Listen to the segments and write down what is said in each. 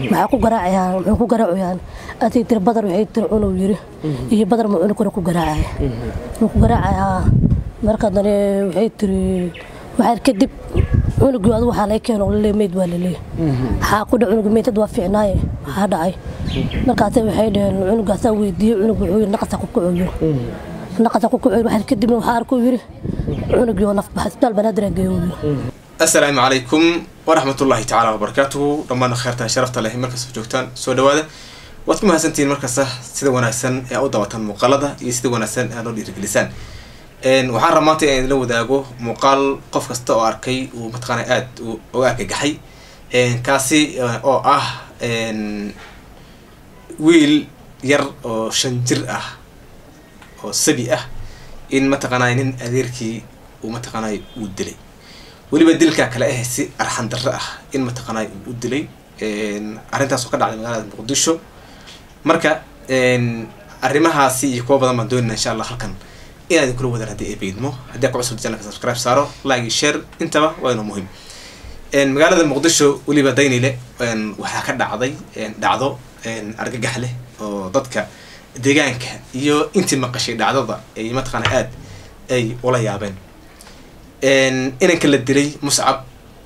maxaa ku garaacayaan muxuu ku garaacayaan adig tiri badar waxay tiri cunug yiri iyo badar ma cunug kale ku garaacaya muxuu ku garaacayaa marka dane waxay tiri waxaa kadib cunugii adu waxaa laga keeno laleey meyd waa laleey maxaa ku dhac cunug meydad waa fiicnaaye maxaa dhacay markaase waxay dhaheen cunugaasaa weydiiyey cunug wuxuu yiri naqasa ku kacoyo naqasa ku kacoyo waxaa kadibna waxaa arkuu yiri cunugii oo nafbaxa isbitaal banaadir geeyo yiri assalaamu calaykum waraxmatullaahi tacaala wabarakaatuhu dhammaan kheyrta sharafta leh markasta joogtaan soo dhawaada waad ku mahadsantihiin markasta sida wanaagsan ee u dabataan muuqaalada iyo sida wanaagsan ee noo dhiirigelisaan waxaan rabaa maanta inaan idinla wadaago muuqaal qof kasta oo arkay uu mataqaana aada uga argagaxay kaasi oo ah wiil yar oo shan jir ah oo sabi ah in mataqaanay nin adeerkii uu mataqaanay uu dilay weliba dilkaa kale ah si arxan darre ah in mataqaanay uu u dilay arrintaas oo ka dhacday magaalada muqdisho marka arrimahaasi iyo kuwa badan baan doonayna insha allah halkan inaan idinkula wadaan haddii ay beydmo haddii aa ku cusub janalka subscribe saaro like iyo share intaba waa inuu muhiim magaalada muqdisho weliba daynile waxaa ka dhacday dhacdo argagax leh oo dadka deegaanka iyo intii maqashay dhacdada ay mataqaana aada ay ula yaabeen inanka la dilay muscab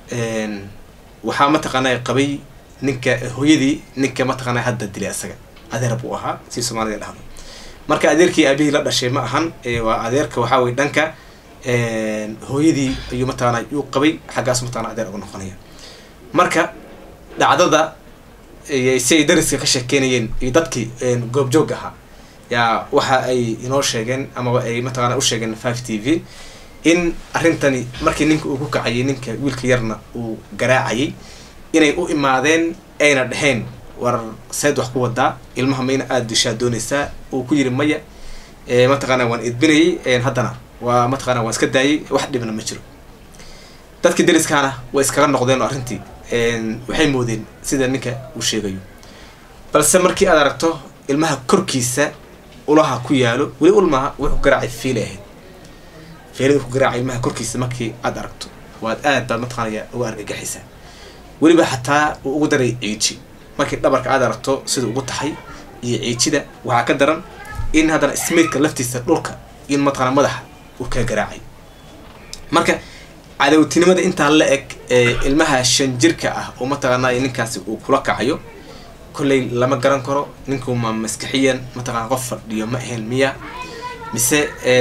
waxaa mataqaana qabay ninka hooyadii ninka mataqaana hadda dilay asaga adeer buu ahaa si soomaalida dhahdo marka adeerkii aabihii la dhashay ma ahan waa adeerka waxaa weye dhanka hooyadii ayuu mataqaana uu qabay xaggaas mataqana adeer uga noqonaya marka dhacdada si ay dariska ka sheekeynayeen iyo dadkii goobjoog ahaa yaa waxa ay inoo sheegeen amaba ay mataqaana u sheegeen five t v in arrintani markii ninka uu ku kacayay ninka wiilka yarna uu garaacayay inay u imaadeen ayna dheheen war seed wax ku wadaa ilmaha mayna aada dishaa doonaysaa uu ku yiri maya mataqaana waan idbinayay haddana waa mataqaana waan iska daayay wax dhibna ma jiro dadkii dariskaana way iskaga noqdeen oo arrintii waxay moodeen sida ninka uu sheegayo balse markii aad aragto ilmaha korkiisa ulaha ku yaalo weli ulmaha wuxuu garaacay fiila ahayd fiilada ku garaacay ilmaha korkiisa markii aad aragto waad aad baad mataqaanaya uga argagaxaysaa weliba xataa uu ugu daray ciiji markii dhabarka aad aragto sida ugu taxay iyo ciijida waxaa ka daran in haddana smaidka laftiisa dhulka in mataqaana madaxa uu ka garaacay marka cadowtinimada intaa la eg ee ilmaha shan jirka ah oo mataqaanay ninkaasi uu kula kacayo kolley lama garan karo ninku ma maskaxiyan mataqana qof fadhiyo ma ahayn miya mise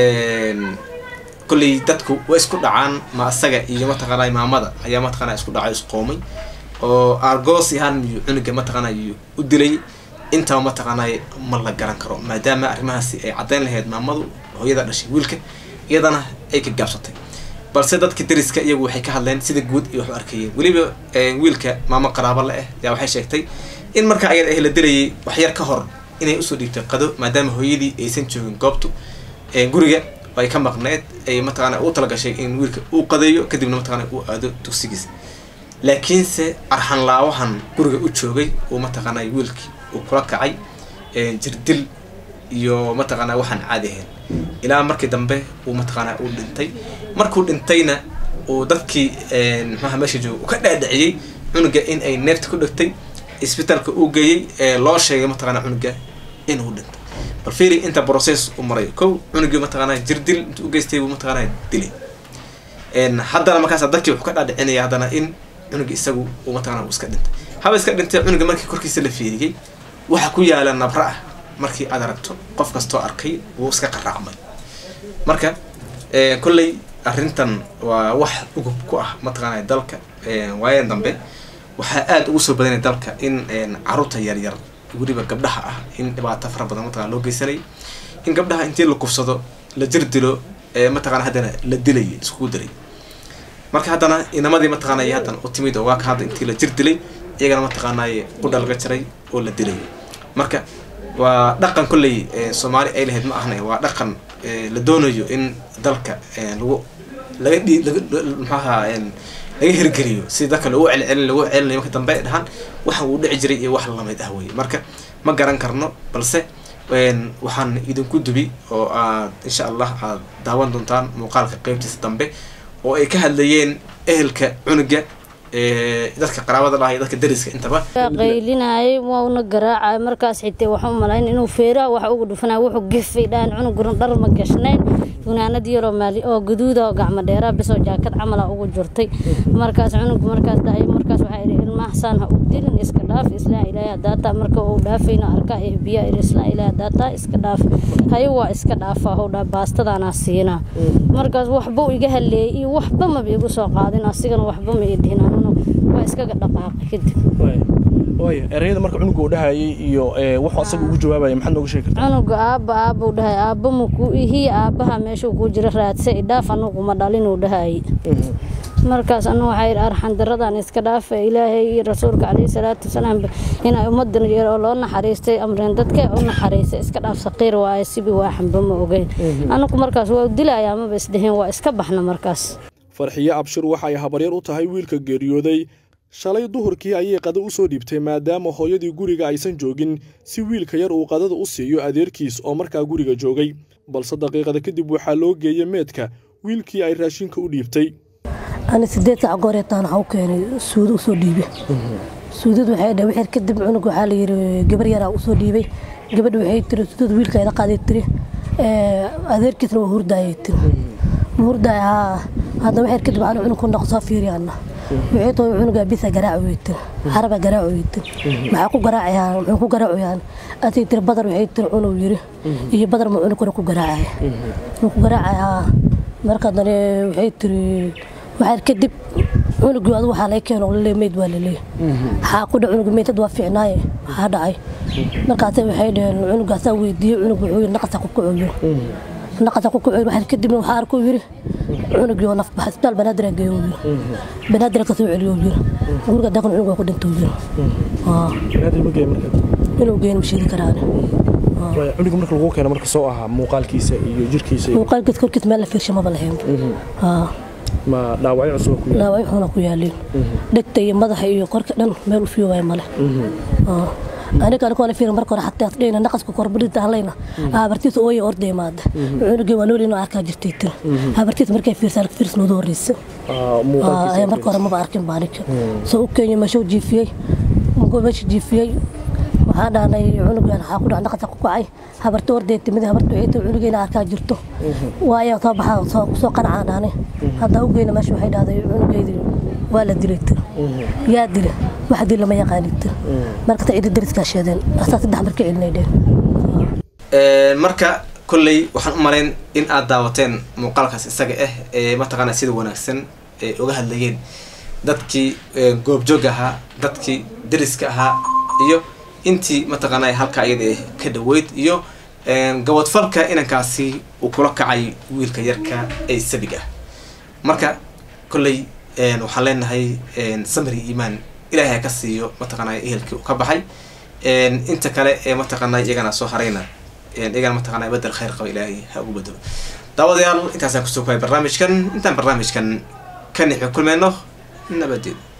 kolley dadku way isku dhacaan ma asaga iyo mataqaanay maamada ayaa mataqana isku dhacay isqoomay oo argos ahaan miyuu cunuga mataqaana u dilay intaba mataqaanay ma la garan karo maadaama arrimahaasi ay caddayn lahayd maamadu hooyada dhashay wiilka iyadana ay ka gaabsatay balse dadka dariska iyagu waxay ka hadleen sida guud iyo wax u arkayeen weliba wiilka maamo qaraabo la ah yaa waxay sheegtay in markaa ayada ah la dilayay waxyar ka hor inay usoo dhiibtay qado maadaama hooyadii aysan joogin goobtu guriga ay ka maqneed ay mataqaana u talagashay in wiilka uu qadeeyo kadibna mataqana uu aado dugsigiisa laakiinse arxanlaawahan guriga u joogay uu mataqaana wiilkii uu kula kacay jirdil iyo mataqaana waxaan caadi ahayn ilaa markii dambe uu mataqaana uu dhintay markuu dhintayna uu dadkii muxuaha meesha jooga uu ka dhaadhiciyey cunuga in ay neefta ku dhegtay isbitaalka uu geeyey ee loo sheegay mataqaana cunuga inuu dhintay bal fiiri inta process u marayo kow cunugii mataqaana jirdil intuu u geystay buu mataqaana dilay haddana markaas dadkii wuxuu ka dhaadhicinaya haddana in cunuga isagu uu mataqana uu iska dhintay haba iska dhintay cunuga markii korkiisa la fiiriyey waxa ku yaala nabra ah markii aad aragto qof kastoo arkay wuu iska qaraacmay marka kolley arrintan waa wax ugub ku ah mataqaanay dalka waayadan dambe waxaa aada ugu soo badanaya dalka in caruurta yaryar weliba gabdhaha ah in dhibaato fara badan mataqana loo geysanay in gabdhaha intii la kufsado la jir dilo mataqana haddana la dilay iskugu dilay marka haddana inamadii mataqaanay haddana u timid oo waa ka hadda intii la jir dilay iyagana mataqaanay qudha laga jaray oo la dilay marka waa dhaqan kolley soomaali ay lahayd ma ahna waa dhaqan la doonayo in dalka lagu laga dhi laga maxaaha laga hirgeliyo si dadka lagu celcelin lagu celinayo marka dambe dhahaan waxa uu dhici jiray iyo wax lamid ah weye marka ma garan karno balse waxaan idinku dubi oo aad insha allah aad daawan doontaan muuqaalka qeybtiisa dambe oo ay ka hadlayeen ehelka cunuga dadka qaraabada laha iyo dadka dariska intaba qaylinayay wauna garaacay markaas xitay waxaan u malayn inuu feeraha wax ugu dhufanay wuxuu gefay dhahan cunuguran dhar ma gashnayn funaanad yaroo maali oo gaduuda oo gacmo dheeraa bisoo jaakad camala ugu jirtay markaas cunugu markaas dhahay markaas waxaa idhi ilmahasaan ha u dilin iska dhaaf islaa ilaahay hadaataa marka uu dhaafayna arkaa ee biya idhi islaa ilaahay hadaataa iska dhaaf hayo waa iska dhaafaa howdhaa baastadaanaa siinaa markaas waxba iga haleeyay iyo waxba maba igu soo qaadin asigana waxba ma ii dhihin anuna waa iskaga dhaqaaqay kadib waaya ereyada marka cunuga uu dhahayay iyo wuxuu asaga ugu jawaabaya maxaad nooga sheegi kartaa cunuga aabba aabuu dhahay aabba makuu ihiya aabbaha meeshuu kuu jira raadsa idhaaf anugu ma dhalinuu dhahayay markaas anu waxaa yidhi arxan daradan iska dhaafa ilaahay iyo rasuulka caleyhi salaatu wasalaam inay ummadan yar oo loo naxariistay amreen dadkee u naxariistay iska dhaaf saqiir waaye sibi waa xamba ma ogeyn anagu markaas waa dilayaa maba isdheheen waa iska baxna markaas farxiye abshir waxay habaryar u tahay wiilka geeriyooday shalay duhurkii ayay qada u soo dhiibtay maadaama hooyadii guriga aysan joogin si wiilka yar uu qadada u siiyo adeerkiis oo markaa guriga joogay balse daqiiqada kadib waxaa loo geeyey meedka wiilkii ay raashinka u dhiibtay ani sideed saac gooreetaan waxaa u keenay suudo usoo dhiibe suudad waxay dhahay wixir kadib cunug waxaa la yidhi gabar yaraa usoo dhiibay gabadha waxay tiri suudad wiilka ida qaaday tiri adeerkiisna waa hurdaayay tiri ma hurdaay haa hadda wixir kadib waxaan cunug ku noqo soo fiiriyaana waxay tahay cunugaa bisa garaaci way tiri xaraba garaaci way tiri maxaa ku garaacayaan muxuu ku garaacayaan atii tiri badar waxay tiri cunug yiri iyo badar ma cunug kore ku garaacaya wuu ku garaacayaa marka dane waxay tiri waxaa kadib cunugii adigu waxaa laga keeno laleey meyd waa laleey waxaa ku dhac cunug meydad waa fiicnaaye maxaa dhacay markaase waxay dhaheen cunugaasaa weydiiyey cunug wuxuu yiri naqasa ku kacoyo naqasa ku kacoyo waxaa kadibna waxaa arkuu yiri cunugii oo nafbaxa isbitaal banaadir geeyo yiri banaadir ka soo celiyo yiri guriga daqan cunug waa ku dhintay yiri inuu geeyo ma sheegi karaan cunuga marka lagu keeno marka soo ahaa muuqaalkiisa iyo jirkiisa muuqaalkiisa korkiisa meel la fiirsha maba lahayn ma dhaawacyo cusub ku dhaawacyo xuna ku yaaliin dhegta iyo madaxa iyo korka dhan meel u fiiwaaya male aniga anigoo la fiir marka hore xataa dhayna naqaska korbadida halayna habartiisa ooya orday maada cunugii waa nool inuu arkaa jirtay tir habartiisa markay fiirsaa fiirs noodu horeysa ayaa marka hore maba arkin baa aniga soo u keenyay meeshuu jiifiyey mugoo meesha jiifiyey waxaa dhahnay cunugan waxaa ku dhac naqasa ku kacay habarta orday timid habarta waxay tahay cunugeena arkaa jirto waayaa soo baxaa soo qanacaa dhahnay haddaa u geyna meesha waxay dhahday cunugeydii waa la dilay tir yaa dila wax dil lama yaqaani tir marka ta cidi dariskaa sheedeen asaa saddex marka celinay dheen marka kolley waxaan u malayn in aad daawateen muuqaalkaas isaga ah ee mataqaana sida wanaagsan ay uga hadlayeen dadkii goobjoog ahaa dadkii dariska ahaa iyo intii mataqaana halkaa iyada ka dhaweyd iyo gabadfalka inankaasi uu kula kacay wiilka yarka ee sabiga marka kolley waxaan leenahay samri iimaan ilaahay ha ka siiyo mataqaana ehelkii uu ka baxay inta kale ee mataqaana iyagana soo harayna iyagana mataqaana bedel khayr qaba ilaahay ha ugu bedelo daawadayaal intaasaan kusoo kuhay barnaamijkan intaan barnaamijkan ka nixi kulmeyno nabadeed